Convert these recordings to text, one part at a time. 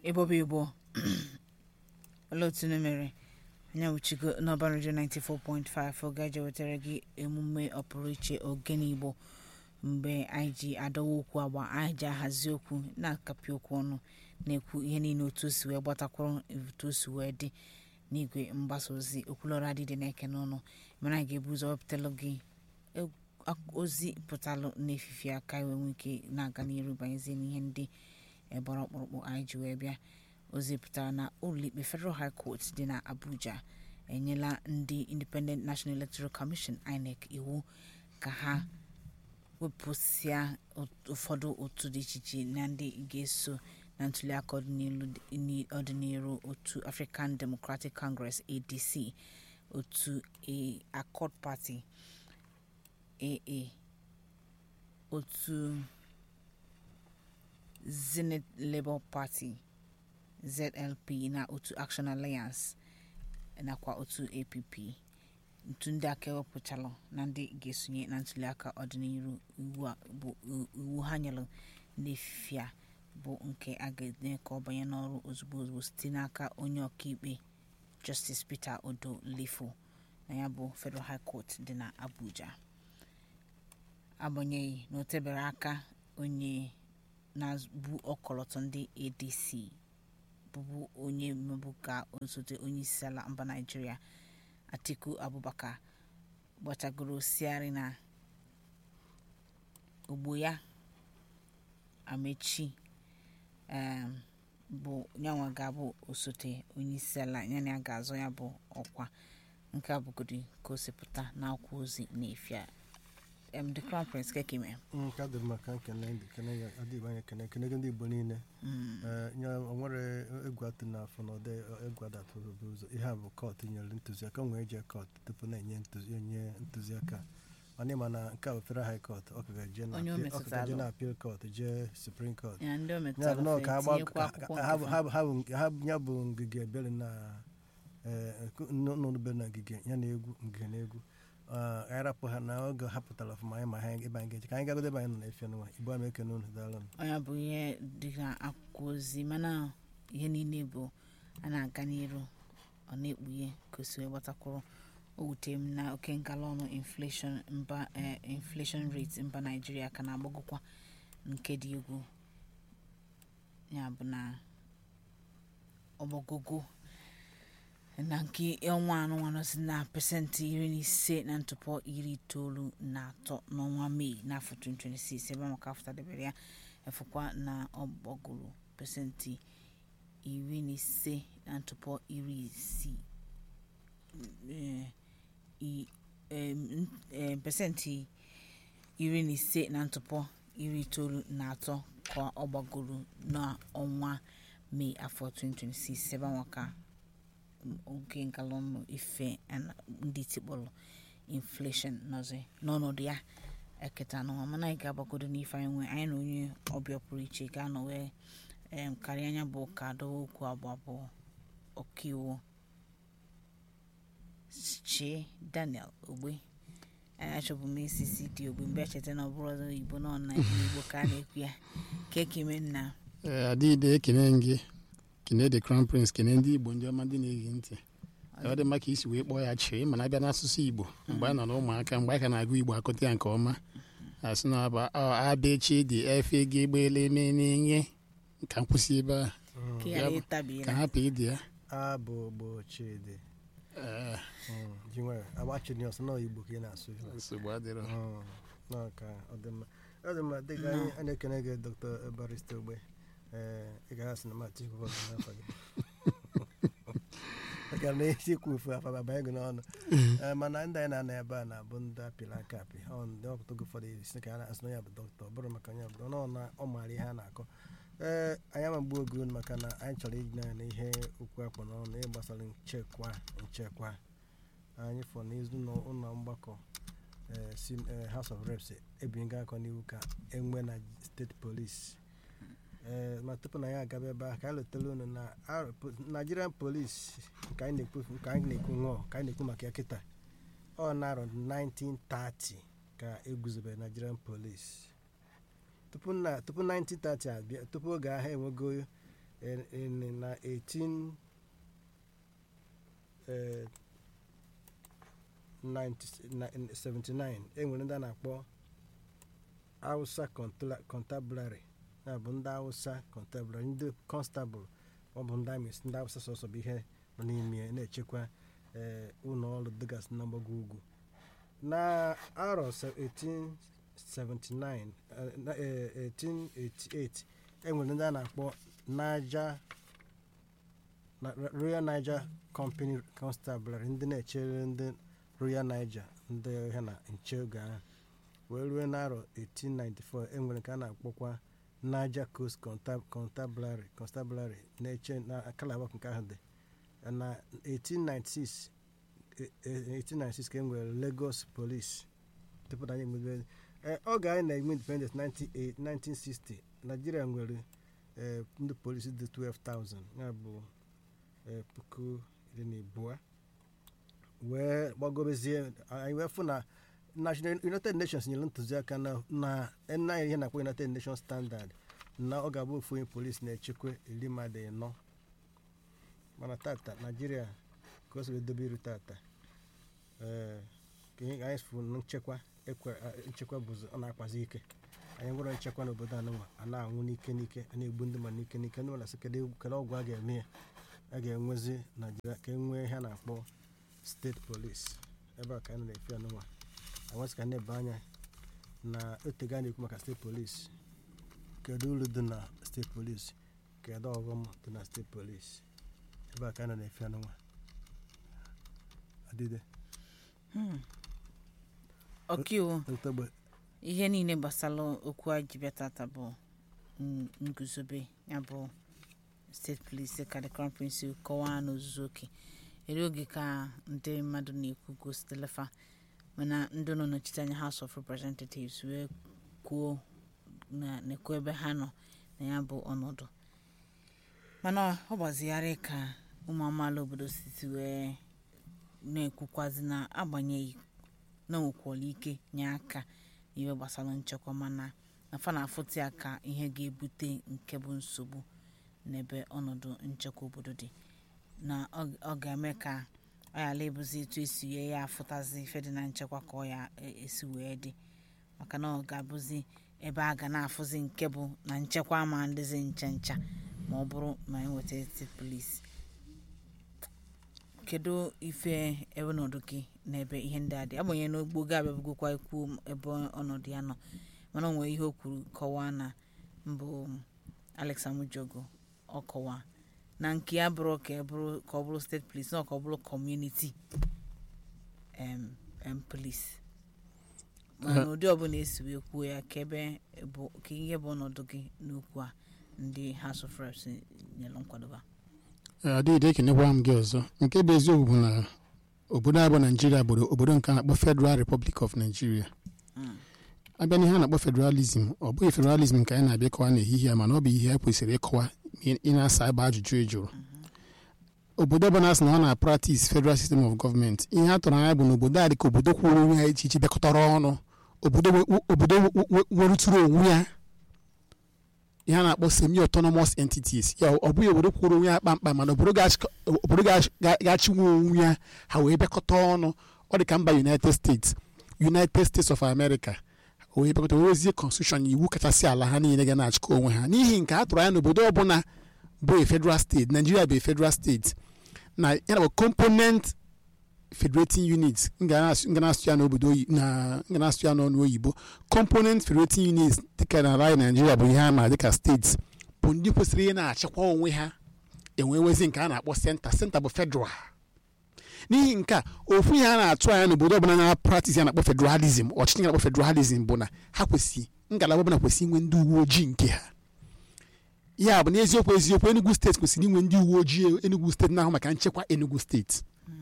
ịbọba igbo olee otu unu mere anya wuchigo n'ọba redio 94.5 oge eji wetara gị emume ọpụrụ iche ogene igbo mgbe anyị ji adọwa okwu agba anyị ji ahazi okwu na-akapị okwu ọnụ na-ekwu ihe niile otu o si wee gbatakwuru otu o si wee dị n'igwe mgbasa ozi okwulọra adịdị na-eke n'ọnụ mana anyị ga-ebu ụzọ wepụtalụ gị ozi pụtalụ n'efifi aka iwe nwee ike na-aga n'iru banyezie n'ihe ndị gbara ọkpụrụkpụ anyị ji wee bịa ozi pụtara na ụlọikpe federal high court dị na abuja enyela ndị independent national electoral commission inec iwu ka ha wepụsịa ụfọdụ otu dị iche iche na ndị ga-eso na ntuliaka ọdịnihu otu african democratic congress adc otu accord party aa otu zenith labour party zlp na otu action alliance nakwa otu app ntu ndị aka ewepụchalụ na ndị ga-esonye na ntuliaka ọdịnihu iwu ha nyelụ n'efifi a bụ nke a ga-eme ka ọ banye n'ọrụ ozugbo ozugbo site n'aka onye ọkaikpe justice peter odo lefo na ya bụ federal high court dị na abuja agbanyeghị na o tebere aka onye na-bụ ọkọlọtọ ndị adc bụbu onye mebu ka osote onye isi ala mba naijiria atiku abubakar gbachagoro siarị na ogbo ya amechi bụ nyanwa ga-abụ osote onye isi ala yana ya ga-azọ ya bụ ọkwa nke a bụgodi ka o si pụta n'akwụkwọ ozi n'efia em the crown prince kekime nke a dịrị maka nkene ndị kene ya adịghị anya kene kene gị ndị igbo niile nye onwere egwu atụ n'afọ na ọdị egwu adatụrụ bụ ụzọ ihe a bụ kọt nyere ntụziaka nwee eje kọt tupu na-enye onye ntụziaka mana ịma na nke a bụ federal high court ọ ka ga-eje na appeal court jee supreme court ya bụ ngige ebere na n'ụlọbe na ngige ya na egwu ngige na egwu anyị rapụ ha na oge ha pụtara ọfụma anyị ma ha ebe anyị ga-eje ka anyị gagodo ebe anyị nọ na-efe n'ụwa igbo ama ekene unu daalụ onye bụ ihe dị na akwụkwọ ozi mana ihe niile bụ a na-aga n'iru ọ na-ekpughe ka o si wee gbatakwuru o wutere m na oke ngala ọnụ inflation mba inflation rate mba naijiria ka na-agbagokwa nke dị egwu ya bụ na ọgbagogo na nke ọnwa anụnwa nọzi na pasentị iri na ise na ntụpọ iri itoolu na atọ n'ọnwa mee n'afọ 2026 ebe maka afụtadebere ya efukwa na ọgbagoro pasentị iri na ise na ntụpọ iri isii pasentị iri na ise na ntụpọ iri itoolu na atọ ka ọ gbagoro n'ọnwa mee afọ 2026 ebe maka oge ngalọnụ ife ndị tikpọrọ inflation nọzi n'ọnọdụ ya eketa n'ụwa mana anyị ga-agbagodo n'ife anyị nwee anyị na onye ọbịa pụrụ iche ga-anọ wee karịa anya bụ ka adọwa okwu abụọ abụọ ọkaiwu chie daniel ogbe achọbụ m isisi dị ogbe mgbe echeta na ọ bụrụ ọzọ igbo nọ na igbo ka a na-ekwu ya ka ekime nna adịghị ekene gị kene the crown prince kene ndị igbo ndị ọma ndị na-ege ntị ọ dị maka isi wee kpọọ ya chee mana abịa n'asụsụ igbo mgbe a nọ n'ụmụaka mgbe a ka na-agụ igbo akụta ya nke ọma asị na bụ abechi dị efe gị gbele eme n'enye ka nkwụsị ebe a ka ha pee dị ya abụ gbochidi jinwe agbachiri ọsọ na igbo ka ị na-asụ nsogbu adịrọ n'ọka ọdịmma ọdịmma dịka anyị a na-ekene gị dr barista ogbe ee ị ga-asị na mati kwụkwọ n'afọ gị maka na isi kwufu afa babanye gị n'ọnụ mana ndị anyị na-ana ebe a na-abụ ndị apịrị aka apị ọ ndị ọkụtụ gị ụfọdụ isi ka a asị na ya bụ dọkịta ọ bụrụ maka onye ọbụla ọ na ọ maara ihe a na-akọ ee anyị amagbu oge unu maka na anyị chọrọ iji na ihe okwu akpọ n'ọnụ ihe gbasara nchekwa nchekwa anyị fọ n'izu ụlọ mgbakọ si House of Reps ebinye aka n'iwu ka enwe na steeti polisi ee ma tupu na ya agaba ebe ahụ ka anyị letara unu na Nigerian polisi ka anyị na-ekwu ka anyị na-ekwu ṅụọ ka anyị na-ekwu maka ya kịta ọ na-arọ 1930 ka eguzobere Nigerian polisi tupu na tupu 1930 abịa tupu oge ahụ enwego in- in- na 18 eh, 90 na- in 79 enwere ndị a na-akpọ Hausa Contla- Constabulary ya bụ ndị Hausa Constabulary ndị constable ọ bụ ndị amị ndị Hausa sọsọ bụ ihe nọ n'ime ya na-echekwa eh, ụlọ ọrụ dịgasị na mgbago ugwu na arọ se- 1879 eh, na- eh, 1888 enwere ndị a na-akpọ Niger na- Royal Niger Company Constabulary ndị na-echere ndị Royal Niger ndị ha na nche oge ahụ wee ruo n'arọ 1894 enwere nke a na-akpọkwa Niger Coast Constab- Constabulary Constabulary na-eche na Calabar nke ahụ dị na 1896 eh, eh, 1896 ka e nwere Lagos Police tupu na anyị enwebe Eh, oge anyị na-eme independence 98 1960 Nigeria nwere eh, ndị polisi dị 12,000 ya bụ eh, puku iri na abụọ wee gbagobezie anyị wee fụ na national united nations nyere ntụziaka na na na ihe na-akpọ united nations standard na ọ ga-abụ ofu onye polisi na-echekwa iri mmadụ ịnọ mana tata naijiria ka o si wee dobe iru tata ee ka ihe anyị fụ na nchekwa ekwe a- nchekwa bụzi ọ na-akpazi ike anyị nwere nchekwa n'obodo anụnwa a na-anwụ n'ike n'ike a na-egbu ndị mmadụ n'ike n'ike ndị mmadụ sị kedu kedu ọgwụ a ga-eme ya a ga-enwezi naijiria ka e nwee ihe a na-akpọ steeti polisi ebe a ka anyị na-efe anụnwa anwesị ka na-ebe anya na otega na-ekwu maka steeti polisi kedu uru dị na steeti polisi kedu ọghọm dị na steeti polisi ebe a ka anyị na-efe anụnwa adịde Hmm. ọkaiwu otogbe ihe niile gbasara okwu a ji bịa tata bụ n- nguzobe ya bụ steeti polisi ka the crown prince kọwaa n'ozuzu oke ere oge ka ndị mmadụ na-ekwu gositelefa mana ndị nọ n'ọchịchị anya house of representatives wee kwuo na nekwu ebe ha nọ na ya bụ ọnọdụ mana ọ gbazigharị ka ụmụ amaala obodo siti wee na-ekwukwazi na agbanyeghị na onwekwala ike nye aka n'ihe gbasara nchekwa mana na fa na-afụta ya ka ihe ga-ebute nke bụ nsogbu n'ebe ọnọdụ nchekwa obodo dị na ọ ọ ga-eme ka ọ ghara ịbụzi etu esi wee ya afụtazi ife dị na nchekwa ka ọ ya e- esi wee dị maka na ọ ga-abụzi ebe a ga na-afụzi nke bụ na nchekwa ama ndịzi ncha ncha ma ọ bụrụ na enweta steeti polisi kedu ife ebe ọnọdụ gị n'ebe ihe ndị a dị agbanyeghị na ogbo ga abịabugokwa ikwu ebe ọnọdụ ya nọ mana o nwere ihe o kwuru kọwaa na mbụ alex amujogo ọ kọwaa na nke ya bụrụ ka e bụrụ ka ọ bụrụ steeti polis na ka ọ bụrụ kọmuniti em em polis mana ụdị ọbụla esi wee kwuo ya ka ebe bụ ka ihe bụ ọnọdụ gị n'okwu a ndị house of reps nyere nkwadoba adịghị ekenekwa m gị ọzọ nke bụ eziokwu bụ na obodo abụ naijiria bụ obodo nke a na-akpọ federal republic of nigeria Mm. abịa n'ihe a na-akpọ federalism ọ bụghị federalism nke anyị na-abịa ịkọwa n'ehihie a mana ọ bụ ihe a kwesịrị ịkọwa ị- ị na-asa ebe ajụjụ ị jụrụ obodo ọbụla sị na ọ na-practice federal system of government ihe a tụrụ anya bụ na obodo a dị ka obodo kwụrụ onwe ya iche iche bịakọtara ọnụ obodo we- obodo we- we- werụtụrụ onwe ya ihe a na-akpọ semi autonomous entities ya ọ bụghị obodo kwụrụ onwe ya kpamkpam mana obodo ga-achị- obodo ga-achị- ga- ga-achịnwe onwe ya ha wee bịakọta ọnụ ọ dị ka mba united states united states of america wee bịakọta wee wezie constitution iwu kachasị ala ha niile ga na-achịkọ onwe ha n'ihi nke a tụrụ anya n'obodo ọbụla bụ a federal state nigeria bụ a federal state na ya na component federating units m ga na-asụ m ga na-asụ ya n'obodo oyi na m ga na-asụ ya n'ọnụ oyibo component federating units dịka na ala anyị naijiria bụ ihe a ma dịka steeti bụ ndị kwesịrị ị na-achịkwa onwe ha enwewezi nke a na-akpọ senta senta bụ federal n'ihi nke a ofu ihe a na-atụ anya n'obodo ọbụla na-practice ya na-akpọ federalism ọchịchị ya na-akpọ federalism bụ na ha kwesị ngalaba ọbụla kwesị inwe ndị uwe ojii nke ha ya bụ n'eziokwu eziokwu enugu steeti kwesịrị inwe ndị uwe ojii enugu steeti na-ahụ maka nchekwa enugu steeti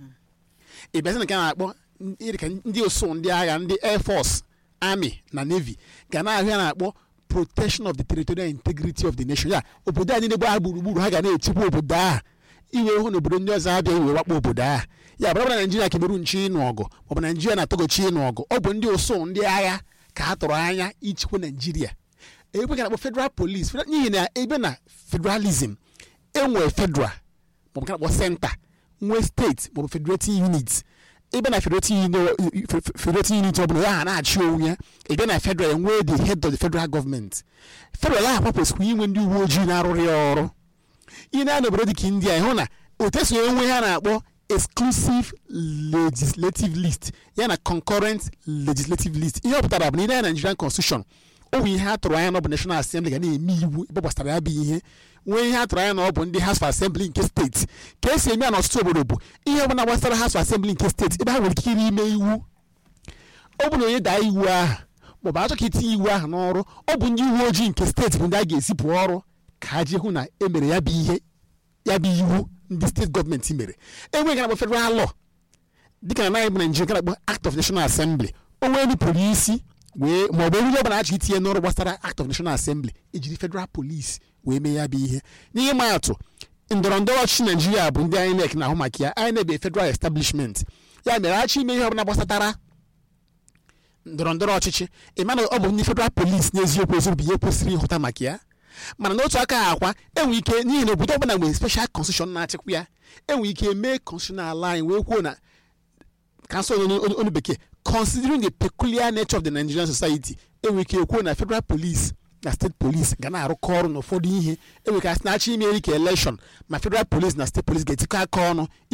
ị bịazi na nke a na-akpọ ndị ka ndị osu ndị agha ndị air force army na navy ga na-ahụ ya na-akpọ protection of the territorial integrity of the nation ya obodo a niile gbaa gburugburu ha ga na-echekwa obodo a iwe hụ na obodo ndị ọzọ abịa iwe wakpo obodo a ya bụrụ na naijiria kemeru nchi ịnụ ọgụ maọbụ naijiria na-atọgochi ịnụ ọgụ ọ bụ ndị ụsụ ndị agha ka a tụrụ anya ichekwa naijiria ebe ga na-akpọ federal police federal- n'ihi na ebe na federalism enwee federal maọbụ ka na-akpọ senta nwee steeti maọbụ federating unit ebe na federating unit federating unit ọ bụla ya ha na-achị onwe ya ebe na federal enwee the head of the federal government federal ahụ kwesịrị inwe ndị uwe ojii na-arụrụ ya ọrụ ị na-anọ obodo dịka india ịhụ na otu esi enwe ha na-akpọ exclusive legislative list ya na concurrent legislative list ihe ọ pụtara bụ na ile ya nigerian constitution o bụ ihe a tụrụ anya na ọ bụ national assembly ga na-eme iwu ebe gbasara ya bụ ihe nwee ihe a tụrụ anya na ọ bụ ndị house of assembly nke steeti ka esi eme ya n'ọtụtụ obodo bụ ihe ọ bụla gbasara house of assembly nke steeti ebe ha nwere ike ime iwu ọ bụ na onye daa iwu ahụ maọbụ achọ ka itinye iwu ahụ n'ọrụ ọ bụ ndị uwe ojii nke steeti bụ ndị a ga-ezipụ ọrụ ka ha jee hụ na emere ya bụ ihe ya bụ iwu ndị steeti gọọmenti mere enweghị na-akpọ federal law dịka na naghị bụ naijiria nke na-akpọ act of national assembly o nwee ndị polisi wee ma ọ bụ eriri ọbụla achọ itinye n'ọrụ gbasara act of national assembly ejiri federal police wee mee ya bụ ihe n'ihe ma atụ ndọrọ ndọrọ ọchịchị naijiria bụ ndị INEC na-ahụ maka ya INEC bụ federal establishment ya mere achọ ime ihe ọbụla gbasatara ndọrọ ndọrọ ọchịchị ịma na ọ bụ ndị federal police n'eziokwu eziokwu bụ ihe kwesịrị ịhụta maka ya mana n'otu aka ha akwa enwe ike n'ihi na obodo ọbụla nwere special constitution na-achịkwa ya enwe ike mee constitution ala anyị wee kwuo na kansụl onu bekee considering the peculiar nature of the nigerian society enwe ike ekwuo na federal police na state police ga na-arụkọ ọrụ n'ụfọdụ ihe enwe ka asị na-achọ ime eri ka election ma federal police na state police ga-etikọ aka ọnụ